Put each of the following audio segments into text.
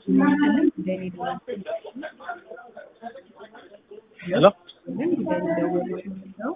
ይመስልልን ጉዳይ ነው ሄሎ ጉዳይ ደወሉልን ነው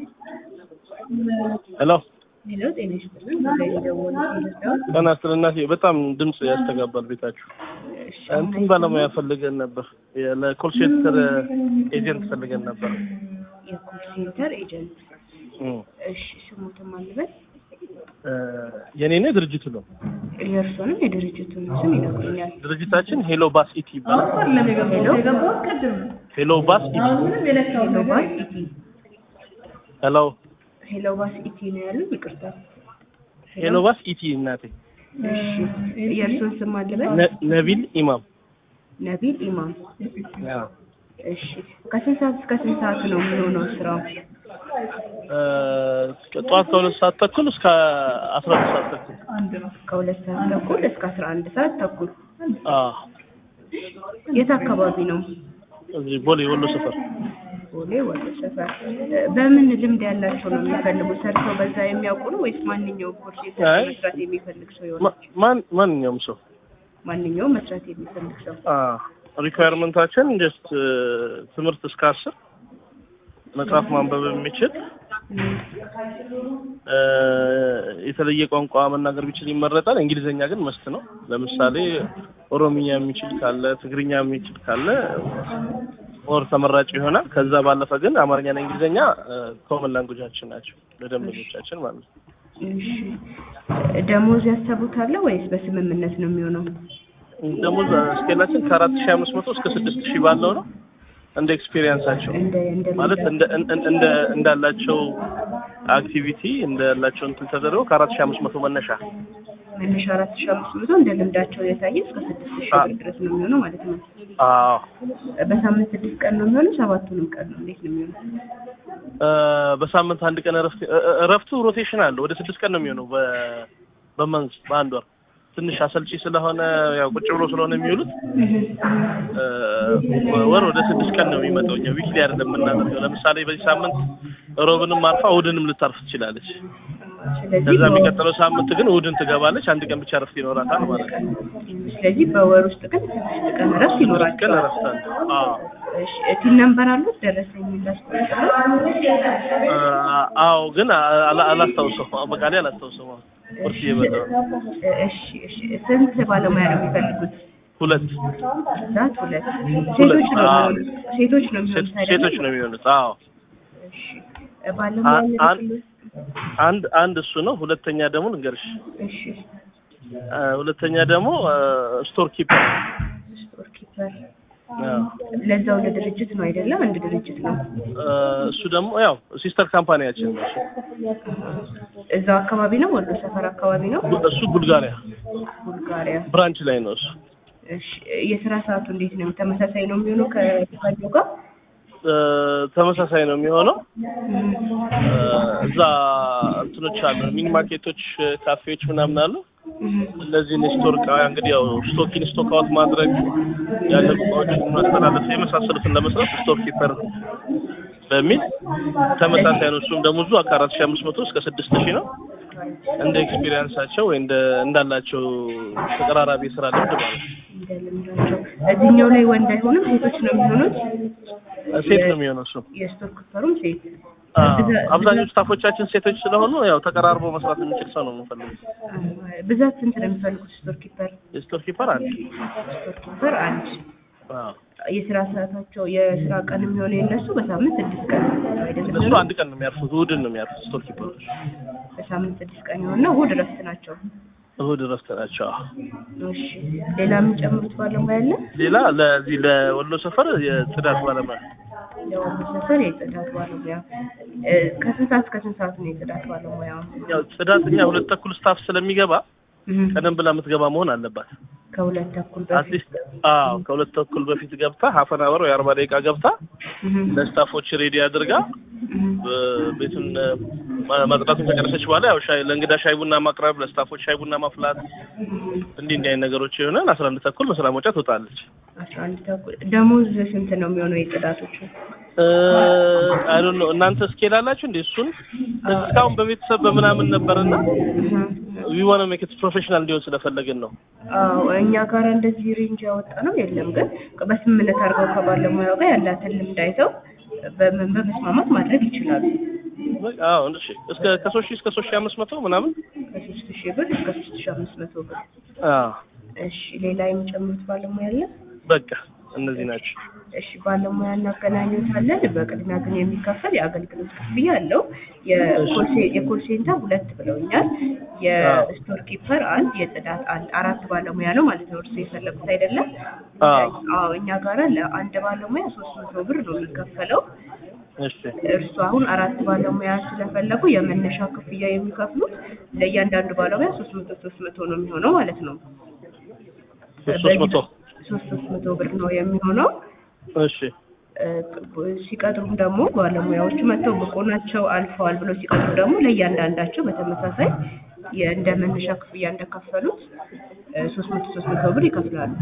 ሄሎ ሄሎ ጤና ይስጥልን ጉዳይ ደወሉልን ነው ጤና ይስጥልኝ እናቴ። በጣም ድምፅ ያስተጋባል ቤታችሁ። እንትን ባለሙያ ፈልገን ነበር፣ ለኮል ሴንተር ኤጀንት ፈልገን ነበር። የኮል ሴንተር ኤጀንት እም፣ እሺ ስሙትን ማልበል እ፣ የኔ ነው ድርጅቱ ነው። የእርሶንም የድርጅቱን ስም ይነግሩኛል ድርጅታችን ሄሎ ባስ ኢቲ ይባላል። ሄሎ ሄሎ ባስ ኢቲ። ሄሎ ባስ ኢቲ ሄሎ ሄሎ ባስ ኢቲ ነው ያሉኝ ይቅርታ ሄሎ ባስ ኢቲ እናቴ። እሺ የእርሶን ስም አልበል ነ- ነቢል ኢማም። ነቢል ኢማም አዎ። እሺ ከስንት ሰዓት እስከ ስንት ሰዓት ነው የሚሆነው ስራው እ፣ ጠዋት ከሁለት ሰዓት ተኩል እስከ አስራ ሁለት ሰዓት ተኩል። ከሁለት ሰዓት ተኩል እስከ አስራ አንድ ሰዓት ተኩል አዎ። የት አካባቢ ነው እዚህ ቦሌ ወሎ ሰፈር። ቦሌ ወደ ሰፈር በምን ልምድ ያላቸው ነው የሚፈልጉ ሰርተው በዛ የሚያውቁ ነው ወይስ ማንኛውም ኮርስ አይ። መስራት የሚፈልግ ሰው ይሆናል ማ- ማን ማንኛውም ሰው ማንኛውም መስራት የሚፈልግ ሰው ሪኳየርመንታችን ጀስት ትምህርት እስከ አስር መጽሐፍ ማንበብ የሚችል እ፣ የተለየ ቋንቋ መናገር ቢችል ይመረጣል። እንግሊዝኛ ግን መስት ነው። ለምሳሌ ኦሮምኛ የሚችል ካለ፣ ትግርኛ የሚችል ካለ ሞር ተመራጭ ይሆናል። ከዛ ባለፈ ግን አማርኛና እንግሊዝኛ ኮመን ላንጉጃችን ናቸው ለደንበኞቻችን ማለት ነው። እሺ ደሞዝ ያሰቡታል ወይስ በስምምነት ነው የሚሆነው ደግሞ ስኬላችን ከአራት ሺህ አምስት መቶ እስከ ስድስት ሺህ ባለው ነው እንደ ኤክስፔሪየንሳቸው እንደ እንደ ማለት እንደ እንደ እንደ እንዳላቸው አክቲቪቲ እንዳላቸው እንትን ተደርገው ከአራት ሺህ አምስት መቶ መነሻ መነሻ አራት ሺህ አምስት መቶ እንደ ልምዳቸው የታየ እስከ ስድስት ሺህ ብር ድረስ ነው የሚሆነው ማለት ነው አዎ በሳምንት ስድስት ቀን ነው የሚሆነው ሰባቱንም ቀን ነው እንዴት ነው የሚሆነው እ፣ በሳምንት አንድ ቀን እረፍት እ- እ- እረፍቱ ሮቴሽን አለው ወደ ስድስት ቀን ነው የሚሆነው በ በመንዝ በአንድ ወር ትንሽ አሰልቺ ስለሆነ ያው ቁጭ ብሎ ስለሆነ የሚውሉት እ፣ ወር ወደ ስድስት ቀን ነው የሚመጣው። እኛ ዊክሊ አይደለም የምናደርገው። ለምሳሌ በዚህ ሳምንት ሮብንም አርፋ እሑድንም ልታርፍ ትችላለች። ስለዚህ ከዛ በወር- የሚቀጥለው ሳምንት ግን እሑድን ትገባለች። አንድ ቀን ብቻ እረፍት ይኖራታል ማለት ነው። ስለዚህ በወር ውስጥ ግን ስድስት ቀን እረፍት ስድስት ቀን ይኖራቸዋል እረፍት አለ። አዎ እሺ ቲን ነምበር አሉት ደረሰኝ ላስቆጥረው እ፣ አዎ ግን አ- አላ- አላስታውሰውም። በቃ ላይ አላስታውሰውም። ቁርስ እየበላሁ ነው። እሺ እሺ ስንት ባለሙያ ነው የሚፈልጉት ሁለት ዛት ሁለት ሴቶች ነው አዎ። የሚሆኑት ሴቶች ነው ሴት- የሚሆኑት አይደለም? ሴቶች ነው የሚሆኑት። አዎ እሺ ባለሙያ አ- አን- የሚፈልጉት አንድ አንድ እሱ ነው። ሁለተኛ ደግሞ ልንገርሽ፣ እሺ አ፣ ሁለተኛ ደግሞ ስቶር ኪፐር ስቶር ኪፐር ለዛው ለድርጅት ነው አይደለም እንደ ድርጅት ነው እሱ ደግሞ ያው ሲስተር ካምፓኒያችን ነው። እሱ እዛው አካባቢ ነው ወሎ ሰፈር አካባቢ ነው እሱ ቡልጋሪያ ቡልጋሪያ ብራንች ላይ ነው እሱ። እሺ የስራ ሰዓቱ እንዴት ነው ተመሳሳይ ነው የሚሆነው ከፋጆ ጋር እ፣ ተመሳሳይ ነው የሚሆነው። እ፣ እዛ እንትኖች አሉ ሚኒ ማርኬቶች፣ ካፌዎች ምናምን አሉ። እነዚህን ስቶር እቃ እንግዲህ ያው ስቶኪን ስቶክ አውት ማድረግ ያለቁ እቃዎችን ማስተላለፍ የመሳሰሉትን ለመስራት ስቶር ኪፐር በሚል ተመሳሳይ ነው። እሱም ደሞዙ ከአራት ሺህ አምስት መቶ እስከ ስድስት ሺህ ነው። እንደ ኤክስፒሪየንሳቸው ወይ እንደ እንዳላቸው ተቀራራቢ የስራ ልምድ ማለት ነው። እንደ ልምዳቸው እዚህኛው ላይ ወንድ አይሆንም ሴቶች ነው የሚሆኑት ሴት ነው የሚሆነው እሱ። የስቶር ክፈሩም ሴት አዎ፣ ብዛ- አብዛኞቹ ስታፎቻችን ሴቶች ስለሆኑ ያው ተቀራርቦ መስራት የሚችል ሰው ነው የምንፈልገው። ብዛት ስንት ነው የሚፈልጉት ስቶር ኪፐር የስቶር ኪፐር አንድ ስቶር ኪፐር አንድ አዎ። የስራ ሰዓታቸው የስራ ቀን የሚሆነው የነሱ በሳምንት ስድስት ቀን ነው አይደለም እነሱ አንድ ቀን ነው የሚያርፉት፣ እሑድን ነው የሚያርፉት ስቶር ኪፐሮች። በሳምንት ስድስት ቀን የሆነ እሑድ እረፍት ናቸው እሑድ እረፍት ናቸው። አዎ። እሺ ሌላ የሚጨምሩት ባለሙያ አለ ሌላ ለዚህ ለወሎ ሰፈር የጽዳት ባለሙያ ለወሎ ሰፈር የጽዳት ባለሙያ እ፣ ከስንት ሰዓት እስከ ስንት ሰዓት ነው የጽዳት ባለሙያ ያው ጽዳት እኛ ሁለት ተኩል ስታፍ ስለሚገባ እህ፣ ቀደም ብላ የምትገባ መሆን አለባት። ከሁለት ተኩል በፊት አትሊስት አዎ ከሁለት ተኩል በፊት ገብታ ሀፈን አወር ወይ አርባ ደቂቃ ገብታ እህ፣ ለስታፎች ሬዲ አድርጋ እህ፣ እ፣ ቤቱን እ፣ ማ- ማጽዳቱን ከጨረሰች በኋላ ያው ሻይ ለእንግዳ ሻይ ቡና ማቅረብ፣ ለስታፎች ሻይ ቡና ማፍላት እንዲህ እንዲህ አይነት ነገሮች ይሆናል። አስራ አንድ ተኩል በስራ መውጫ ትወጣለች። አስራ አንድ ተኩል ደሞዝ ስንት ነው የሚሆነው የጽዳቶቹ? አይ ዶንት ኖ እናንተ ስኬል አላችሁ እንዴ? እሱን እስካሁን በቤተሰብ በምናምን ነበርና ዊ ዋና ሜክ ኢት ፕሮፌሽናል እንዲሆን ስለፈለግን ነው። አዎ እኛ ጋር እንደዚህ ሬንጅ ያወጣ ነው የለም። ግን በስምምነት አድርገው ከባለሙያው ጋር ያላትን ልምድ አይተው በምን በመስማማት ማድረግ ይችላሉ። አዎ እሺ። እስከ ከሶስት ሺህ እስከ ሶስት ሺህ አምስት መቶ ምናምን ከሶስት ሺህ ብር እስከ ሶስት ሺህ አምስት መቶ ብር። አዎ እሺ ሌላ የሚጨምሩት ባለሙያ አለ? በቃ እነዚህ ናቸው። እሺ ባለሙያ እናገናኙታለን። በቅድሚያ ግን የሚከፈል የአገልግሎት ክፍያ አለው። የኮል ሴንተር ሁለት ብለውኛል። የስቶር ኪፐር አንድ፣ የጽዳት አንድ፣ አራት ባለሙያ ነው ማለት ነው። እርሱ የፈለጉት አይደለም? አዎ እኛ ጋራ ለአንድ ባለሙያ ሶስት መቶ ብር ነው የሚከፈለው። እሺ እርሱ አሁን አራት ባለሙያ ስለፈለጉ የመነሻ ክፍያ የሚከፍሉት ለእያንዳንዱ ባለሙያ ሶስት መቶ ሶስት መቶ ነው የሚሆነው ማለት ነው። ሶስት መቶ ሶስት ሶስት መቶ ብር ነው የሚሆነው። እሺ ሲቀጥሩም ደግሞ ባለሙያዎቹ መጥተው ብቁ ናቸው አልፈዋል ብለው ሲቀጥሩ ደግሞ ለእያንዳንዳቸው በተመሳሳይ እንደ መነሻ ክፍያ እንደከፈሉት ሶስት መቶ ሶስት መቶ ብር ይከፍላሉ።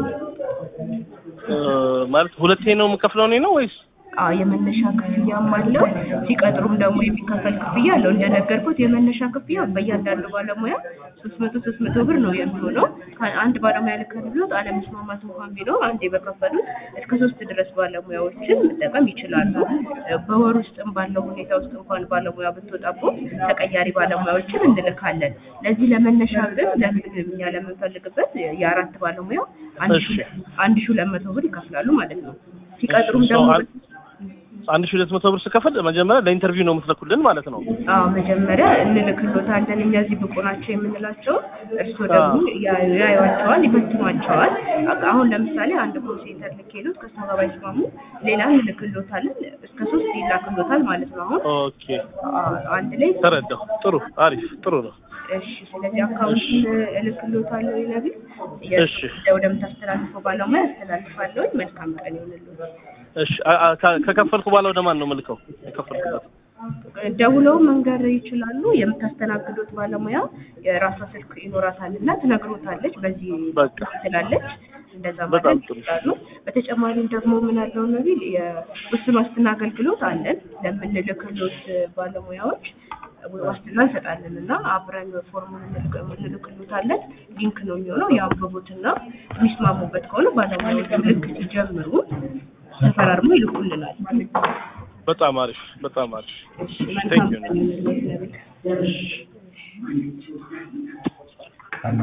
ማለት ሁለቴ ነው የምከፍለው እኔ ነው ወይስ? አዎ የመነሻ ክፍያም አለው። ሲቀጥሩም ደግሞ የሚከፈል ክፍያ አለው። እንደነገርኩት የመነሻ ክፍያ በእያንዳንዱ ባለሙያ ሶስት መቶ ሶስት መቶ ብር ነው የሚሆነው። አንድ ባለሙያ ልከፍሎት አለመስማማት እንኳን ቢኖር አንዴ በከፈሉት እስከ ሶስት ድረስ ባለሙያዎችን መጠቀም ይችላሉ። በወር ውስጥም ባለው ሁኔታ ውስጥ እንኳን ባለሙያ ብትወጣቦት ተቀያሪ ባለሙያዎችን እንልካለን። ለዚህ ለመነሻ ግን ለምን እኛ ለምንፈልግበት የአራት ባለሙያ አንድ ሺ ሁለት መቶ ብር ይከፍላሉ ማለት ነው። ሲቀጥሩም ደግሞ አንድ ሺህ ሁለት መቶ ብር ስከፍል መጀመሪያ ለኢንተርቪው ነው የምትልኩልን ማለት ነው? አዎ መጀመሪያ እንልክሎታለን። እኛ እዚህ ብቁ ናቸው የምንላቸው እርስዎ ደግሞ ያዩዋቸዋል፣ ይፈትኗቸዋል። አሁን ለምሳሌ አንድ ኮል ሴንተር ልኬሎት ከእሷ ጋር ባይስማሙ ሌላ እንልክሎታለን። እስከ ሶስት ይላክሎታል ማለት ነው። አሁን ኦኬ አንድ ላይ ተረዳሁ። ጥሩ አሪፍ ጥሩ ነው። እሺ ስለዚህ አካውንቱን እልክሎታለሁ ይነግር እሺ ወደምታስተላልፈው ባለሙያ ያስተላልፋለሁ። መልካም ቀን ይሁንልዎት። እሺ ከከፈልኩ በኋላ ወደ ማን ነው የምልከው? የከፈልኩበት ደውለው መንገር ይችላሉ። የምታስተናግዱት ባለሙያ የራሷ ስልክ ይኖራታል እና ትነግሮታለች። በዚህ በቃ ትላለች። እንደዛ በጣም ማለት ጥሩ። ይችላሉ። በተጨማሪም ደግሞ ምን አለው ነቢል የውስን ዋስትና አገልግሎት አለን ለምንልክሎት ባለሙያዎች ዋስትና እንሰጣለን እና አብረን ፎርሙን እንልክሎታለን። ሊንክ ነው የሚሆነው የአንብቡትና የሚስማሙበት ከሆነ ባለሙያዎቹ ልክ ሲጀምሩ ተፈራርሞ ይልኩልናል። በጣም አሪፍ በጣም አሪፍ። እሺ Thank መልካም you. ቀን ይሁንልዎት ነቢል።